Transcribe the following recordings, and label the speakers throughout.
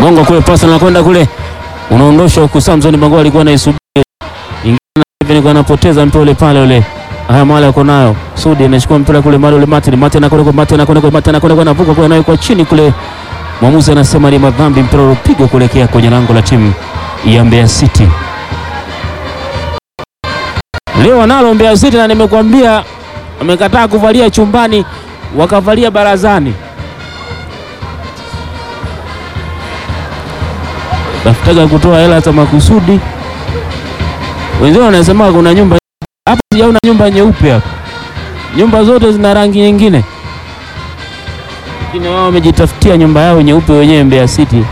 Speaker 1: gonga kule, pasi anakwenda kule, unaondosha huku. Samson Bango alikuwa anaisubiri ingine, hivi anapoteza mpira ule pale ule. Haya, mali yako nayo Sudi anachukua mpira kule, mali ule Martin Martin anakwenda kwa Martin anakwenda kwa Martin anakwenda kwa anavuka kwa nayo kwa chini kule. Mwamuzi anasema ni madhambi, mpira ulipigwa kuelekea kwenye lango la timu ya Mbeya City. Leo wanalo Mbeya City na nimekwambia wamekataa kuvalia chumbani, wakavalia barazani. Tafutaga kutoa hela za makusudi. Wenzao wanasema kuna nyumba hapa, sijaona nyumba nyeupe hapa, nyumba zote zina rangi nyingine, lakini wao wamejitafutia nyumba yao nyeupe wenyewe Mbeya City.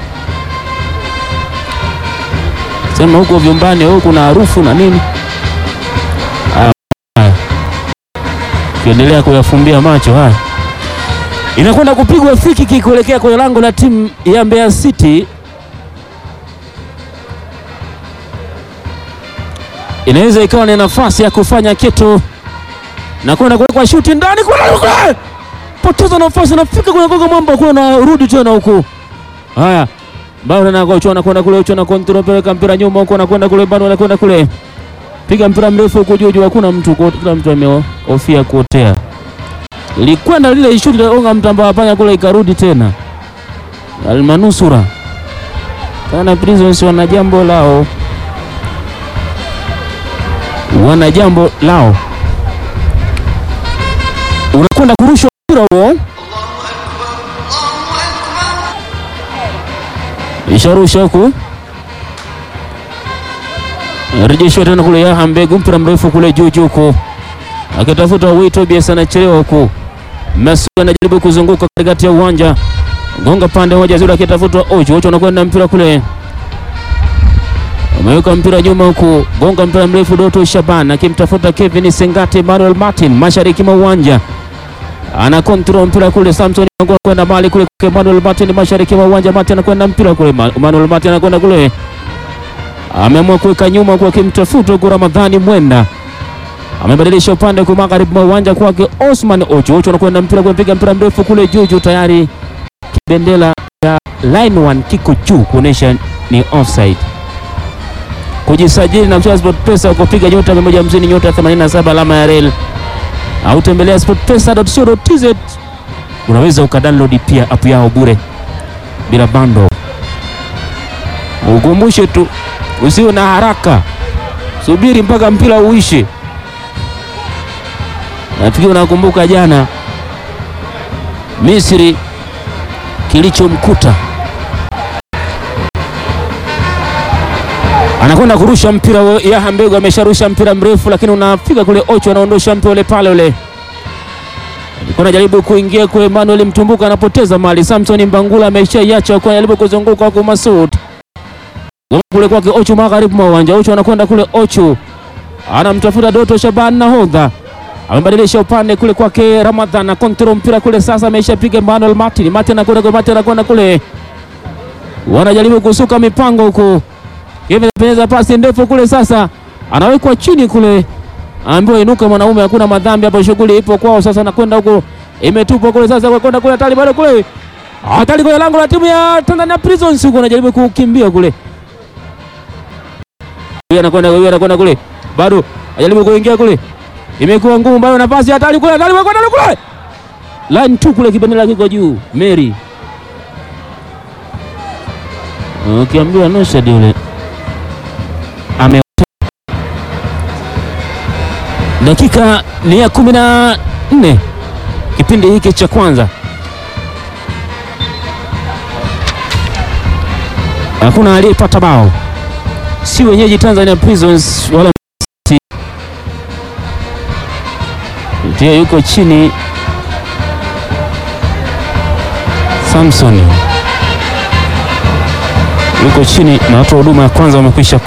Speaker 1: Sema huko vyumbani huko kuna harufu na nini, kiendelea kuyafumbia macho haya. Inakwenda kupigwa free kick kuelekea kwenye lango la timu ya Mbeya City. Inaweza ikawa ni nafasi ya kufanya kitu na kwenda kuwekwa shuti ndani, kuna poteza nafasi, nafika kwenye gogo mwamba kule na rudi tena huku. Haya, bado na kocha anakwenda kule, ucho na kontrol, peleka mpira nyuma huko, anakwenda kule, bado anakwenda kule, piga mpira mrefu huko juu juu, hakuna mtu, kila mtu amehofia kuotea. Likwenda lile shuti la onga mtamba panya kule, ikarudi tena. Almanusura kana Prisons wana jambo lao wana jambo lao. Unakwenda kurushwa mpira huo, isharusha huku, rejeshwa tena kule. Yaha Mbegu, mpira mrefu kule juu juu huko, akitafuta Wito Bias, anachelewa huku. Messi anajaribu kuzunguka katikati ya uwanja, gonga pande moja zuri, akitafuta Ocho. Ocho anakwenda mpira kule ameweka mpira nyuma huku, gonga mpira mrefu Doto Shaban akimtafuta Kevin Sengate. Manuel Martin mashariki mwa uwanja ana control mpira kule. Samson anakwenda mali kule kwa Manuel Martin mashariki mwa uwanja. Martin anakwenda mpira kule, Manuel Martin anakwenda kule, ameamua kuweka nyuma kwa akimtafuta huku. Ramadhani Mwenda amebadilisha upande kwa magharibi mwa uwanja kwake Osman Ocho. Ocho anakwenda mpira kule, piga mpira mrefu kule juu juu, tayari kibendela cha line 1 kiko juu kuonesha ni offside kujisajili na mchezo SportPesa ukopiga nyota 150 nyota 87 alama ya rel au tembelea sportpesa.co.tz. Unaweza ukadownload pia app yao bure bila bando. Ukumbushe tu usiwe na haraka, subiri mpaka mpira uishe. Nafikiri unakumbuka jana Misri kilichomkuta anakwenda kurusha mpira. Yaha Mbegu amesharusha mpira mrefu, lakini unafika kule. Ocho anaondosha mpira ule pale ule, alikuwa anajaribu kuingia kwa Emmanuel Mtumbuka, anapoteza mali. Samson Mbangula ameshaiacha kwa anajaribu kuzunguka kwa Masud kule kwake Ocho, magharibi mwa uwanja. Ocho anakwenda kule, Ocho anamtafuta Doto Shaban, nahodha amebadilisha upande kule kwake Ramadhan na kontrol mpira kule sasa, ameshapiga Emmanuel Martin. Martin anakwenda kwa Martin anakwenda kule, wanajaribu kusuka mipango huko Peneza pasi ndefu kule sasa, anawekwa chini kule, ambaye inuka mwanaume, hakuna madhambi hapo, shughuli ipo kwao sasa. Anakwenda huko, imetupwa kule sasa, kwenda kule hatari, bado kule hatari kwenye lango la timu ya Tanzania Prisons huko, anajaribu kukimbia kule, yeye anakwenda yeye anakwenda kule, bado anajaribu kuingia kule, imekuwa ngumu, bado nafasi hatari kule, hatari kwenda kule, line tu kule, kibendera kiko juu, Mary ukiambiwa okay, Nusad yule ame dakika ni ya kumi na nne kipindi hiki cha kwanza, hakuna aliyepata bao, si wenyeji Tanzania Prisons wala ndio yuko chini. Samson yuko chini na watu wa huduma ya kwanza wamekwisha